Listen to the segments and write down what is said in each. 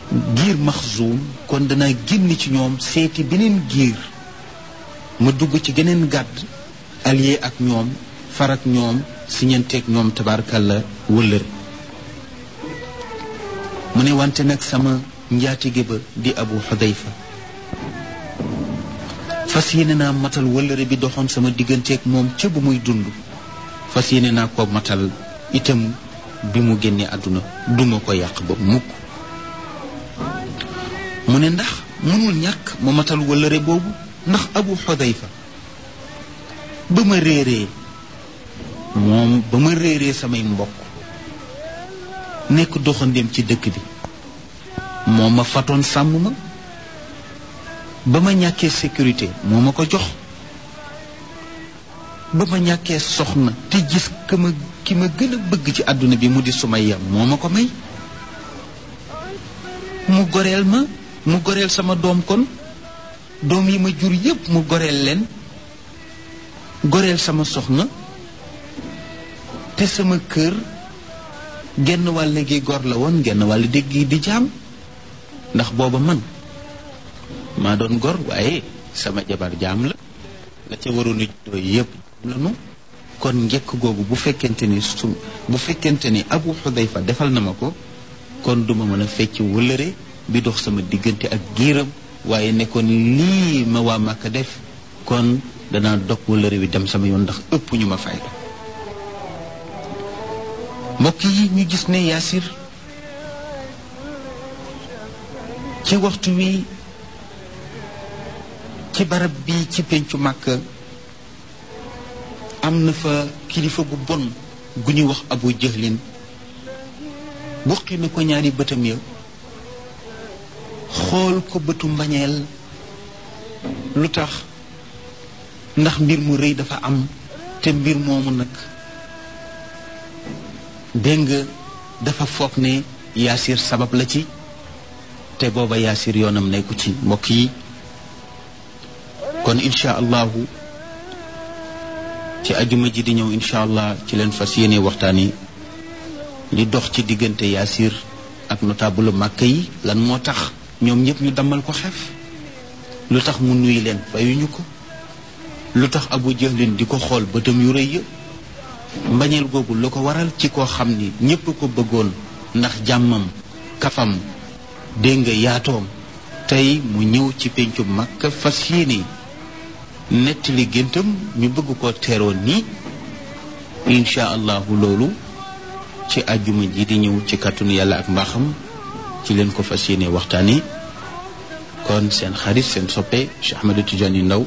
giir maxzuum kon danaa génn ci ñoom seeti beneen giir ma dugg ci geneen gàdd allié ak ñoom farak ñoom siñanteeg ñoom tabaarkalla wëllëre mu ne wante nag sama njaatige ba di abu xudayfa fas yéene naa matal wëllëre bi doxoon sama digganteeg moom ca bu muy dund fas yéene naa ko matal itam bi mu génnee àdduna duma ko yàq ba mukk mu ne ndax mënul ñàkk ma matal wëllëre boobu ndax abu xudayfa ba ma réeree moom ba ma réeree samay mbokk nekk doxandéem ci dëkk bi moo ma fatoon sàmm ma ba ma ñàkkee sécurité moo ma ko jox ba ma ñàkkee soxna te gis ka ma ki ma gën a bëgg ci àdduna bi mu di Sumayya moo ma ko may mu goreel ma mu goreel sama doom kon doom yi ma jur yépp mu goreel leen goreel sama soxna te sama kër genn wàll gi gor la woon genn wàll dégg di jaam ndax booba man maa doon gor waaye sama jabar jaam la la ca waroon a juddoo yépp la nu kon njëkk googu bu fekkente ni su bu fekkente ni abu xudayfa defal na ma ko kon duma mën a fecc wëllëre bi dox sama diggante ak giiram waaye ne kon lii ma waa Màkka def kon danaa dog wëllëre wi dem sama yoon ndax ëpp ñu ma fayda mbokk yi ñu gis ne yaasir ci waxtu wi ci barab bi ci pencu màkk am na fa kilifa gu bon gu ñuy wax abu jëhlin buqi na ko ñaari bëtam ya xool ko bëtu mbañeel lu tax ndax mbir mu rëy dafa am te mbir moomu nag dégg nga dafa foog ne yaasir sabab la ci te booba yaasir yoonam nekku ci mbokk yi kon incha allahu ci ajuma ji di ñëw incha allah ci leen fas yéene waxtaan yi li dox ci diggante yaasir ak notable màkk yi lan moo tax ñoom ñëpp ñu dammal ko xef lu tax mu nuyu leen fayuñu ko lu tax abu jahlin di ko xool bëtam yu rëy ya mbañeel googu lu ko waral ci koo xam ni ñépp ko bëggoon ndax jàmmam kafam dégg nga yaatoom tey mu ñëw ci pencu Makka fas yéene nettali géntam ñu bëgg ko teeroo nii incha allahu loolu ci àjjuma ji di ñëw ci kàttanu yàlla ak mbaaxam ci leen ko fas yéene waxtaani kon seen xarit seen soppe Cheikh Ahmadou Tidiane Ndaw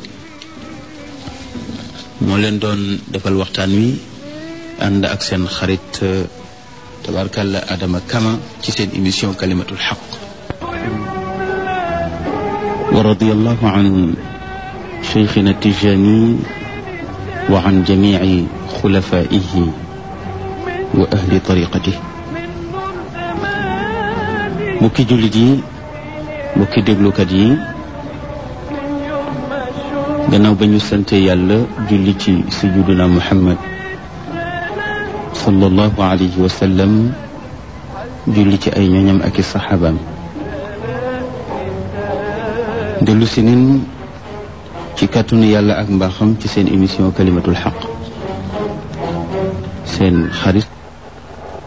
moo leen doon defal waxtaan wi ànd ak seen xarit tabarkalla Adama Kama ci seen émission kalimatul xaq wa radiyallahu an cheikhina Tijani wa an jamici xulafaihi wa ahli tariqatih mbokki jullit yi mbokki déglukat yi gannaaw ba ñu sante yàlla julli ci sayyiduna Muhammad sallallahu alayhi wa sallam julli ci ay ñoñam ak i saxaabaam dellu si nin ci kàttanu yàlla ak mbaaxam ci seen émission kalimatul xaq seen xarit